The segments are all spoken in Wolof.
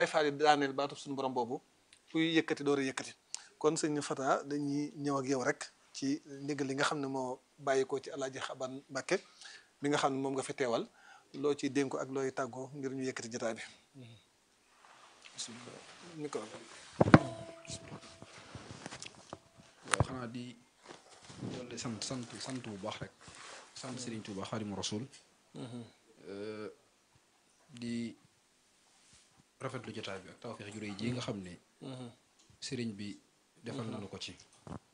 ay faal yi daaneel baatu suñu borom boobu kuy yëkkati door a yëkkati kon sëñ Fata dañuy ñëw ak yow rek ci ndigal li nga xam ne moo bàyyi ko ci alaaji Xaban Mbàkke mi nga xam ne moom nga fi teewal loo ciy dénku ak looy tàggoo ngir ñu yëkkati jotaay bi micro waaw xanaa di dolli sant sant sant bu baax rek sant Serigne Touba Xaadimu Rasuul di rafetlu jotaay bi ak tawfeex ju réy ji nga xam ne sëriñ bi defal nañu ko ci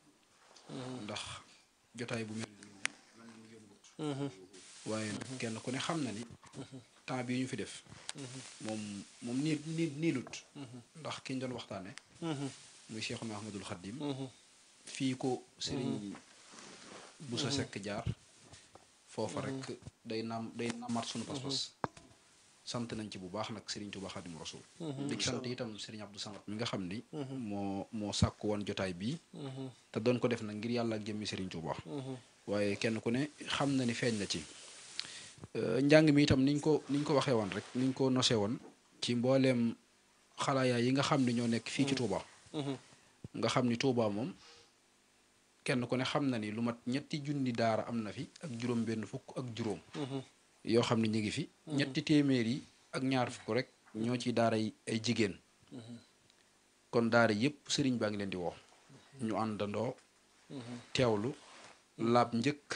ndax jotaay bu mel nii man mu yombut waaye kenn ku ne xam na ni temps bii ñu fi def moom moom nii nii niilut ndax ki ñu doon waxtaane muy Cheikhuna Ahmadul Xaddim fii ko sëriñ bu sa sekk jaar foofa rek day naam day naamaat sunu pas-pas sant nañ ci bu baax nag Serigne Touba Xaadimu Rasuul di ci sant itam Serigne Abdou Samad mi nga xam ni moo moo sàkk woon jotaay bii te doon ko def nag ngir yàlla ak jëmmi Serigne Touba waaye kenn ku ne xam na ni feeñ na ci njàng mi itam niñ ko niñ ko waxee woon rek niñ ko nosee woon ci mbooleem xalaayaa yi nga xam ne ñoo nekk fii ci Touba nga xam ni Touba moom kenn ku ne xam na ni lu mat ñetti junni daara am na fi ak juróom benn fukk ak juróom yoo xam ne ñu ngi fi ñetti téeméer yi ak ñaar fukk rek ñoo ci daara yi ay jigéen kon daara yépp sëriñ baa ngi leen di woo ñu àndandoo teewlu laab njëkk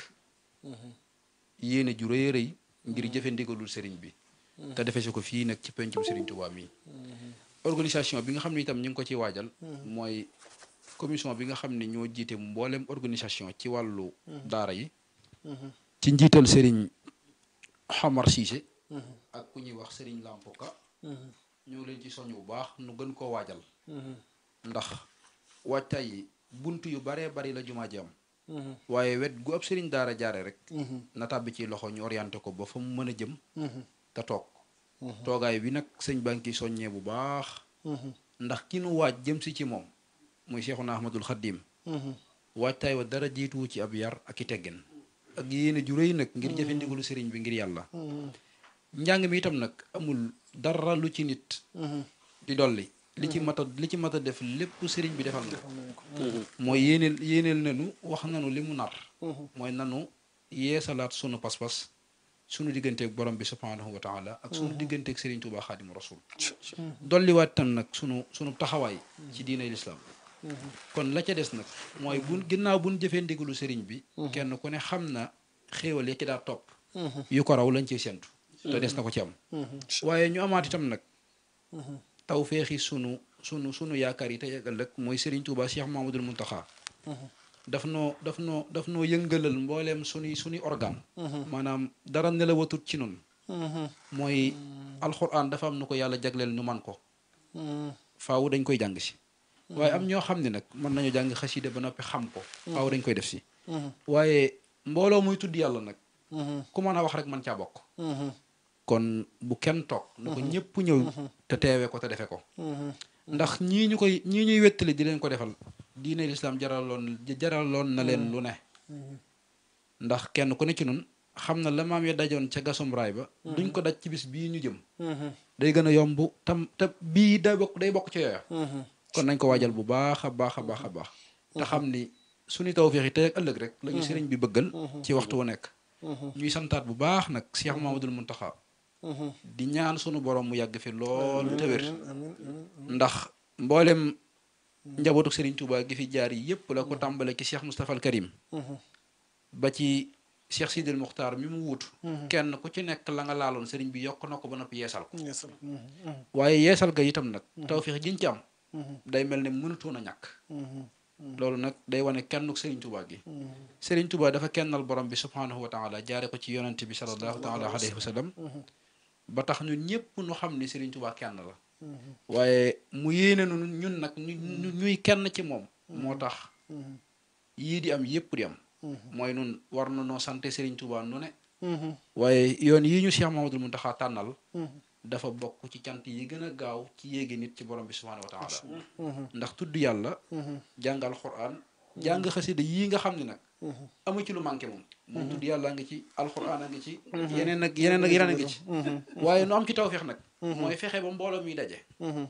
yéene ju rëy rëy ngir jëfe ndigalul sëriñ bi te defe si ko fii nag ci pencum sëriñ Tuubaa mi organisation bi nga xam ne itam ñu ngi ko ci waajal mooy commission bi nga xam ne ñoo jiite mboolem organisation ci wàllu daara yi ci njiital sëriñ Xamar Siise ak ku ñuy wax sëriñ Lampoka ñoo ngi leen ci soññ bu baax nu gën koo waajal ndax waajtaay yi bunt yu baree bari la jumaa ji am waaye wet gu ab sëriñ daara jaare rek na tàbbi ci loxo ñu orienté ko ba fa mu mën a jëm te toog toogaay bi nag sëñ baa ngi ciy soññee bu baax ndax ki nu waaj jëm si ci moom muy Seexuna Ahmadul Xaddim waajtaay wa dara jiituwu ci ab yar ak i teggin ak yéene ju rëy nag ngir jëfe ndigalu sëriñ bi ngir yàlla njàng mi itam nag amul dara lu ci nit di dolli li ci mat a li ci mat a def lépp sëriñ bi defal na mooy yéeneel yéeneel nanu wax nanu li mu nar mooy nanu yeesalaat sunu pas-pas sunu digganteeg borom bi subhaanahu wa taala ak sunu digganteeg sëriñ Tuubaa xaadimu rasul dolliwaat tam nag sunu sunu taxawaay ci diinay lislaam kon la ca des nag mooy bu ginnaaw buñ jëfee ndigalu sëriñ bi kenn ku ne xam na xéewal ya ci daa topp yu ko raw lañ ciy sentu te des na ko ci am waaye ñu amaat itam nag taw feexi sunu sunu sunu yaakaar yi tey ak ëllëg mooy Serigne Touba Cheikh Mamadul Muntaxa daf noo daf noo daf noo yëngalal mbooleem sunuy sunuy organe maanaam dara nelawatut ci nun mooy alxuraan dafa am nu ko yàlla jagleel nu man ko faaw dañ koy jàng si waaye am ñoo xam ne nag mën nañu jàng xasida ba noppi xam ko faaw dañ koy def si waaye mbooloo muy tudd yàlla nag ku mën a wax rek man caa bokk kon bu kenn toog na ko ñëpp ñëw te teewee ko te defe ko ndax ñii ñu koy ñii ñuy wettali di leen ko defal diine lislaam jaraloon jaraloon na leen lu ne ndax kenn ku ne ci nun xam na la maam ya dajoon ca gasum raay ba duñ ko daj ci bis bii ñu jëm day gën a yomb tam te bii day bokk day bokk ci yooya kon nañ ko waajal bu baax a baax a baax a baax te xam ni suñu tawfeex yi tey ak ëllëg rek la ñu sëriñ bi bëggal ci waxtu wu nekk ñuy santaat bu baax nag Cheikh Mamadul Muntaxa di ñaan sunu borom mu yàgg fi lool te wér ndax mboolem njabootu Serigne Touba gi fi jaar yi yépp la ko tàmbale ci Cheikh Moustapha al Karim ba ci Cheikh Sidil Muxtaar mi mu wut kenn ku ci nekk la nga laaloon Serigne bi yokk na ko ba noppi yeesal ko waaye yeesal ga itam nag tawfeex jiñ ci am day mel ne mënutoon a ñàkk loolu nag day wane kennuk Serigne Touba gi Serigne Touba dafa kennal borom bi subhaanahu wa taala jaare ko ci yonente bi sallallahu taala alayhi wa sallam ba tax ñun ñëpp nu xam ni Serigne Touba kenn la waaye mu yéene nu ñun nag ñu ñuy kenn ci moom moo tax yii di am yëpp di am mooy nun war na noo sante Serigne Touba nu ne waaye yoon yii ñu Cheikh Mamadou Mountakha tànnal dafa bokk ci cant yi gën a gaaw ci yéegi nit ci borom bi subhaanahu wa taala ndax tudd yàlla jàngal Qur'an jàng xasida yii nga xam ne nag amu ci lu manqué moom moom tudd yàlla nga ci alxuraan a ngi ci yeneen ak yeneen ak yeneen a ngi ci waaye nu am ci tawfeex nag mooy fexe ba mbooloo mi daje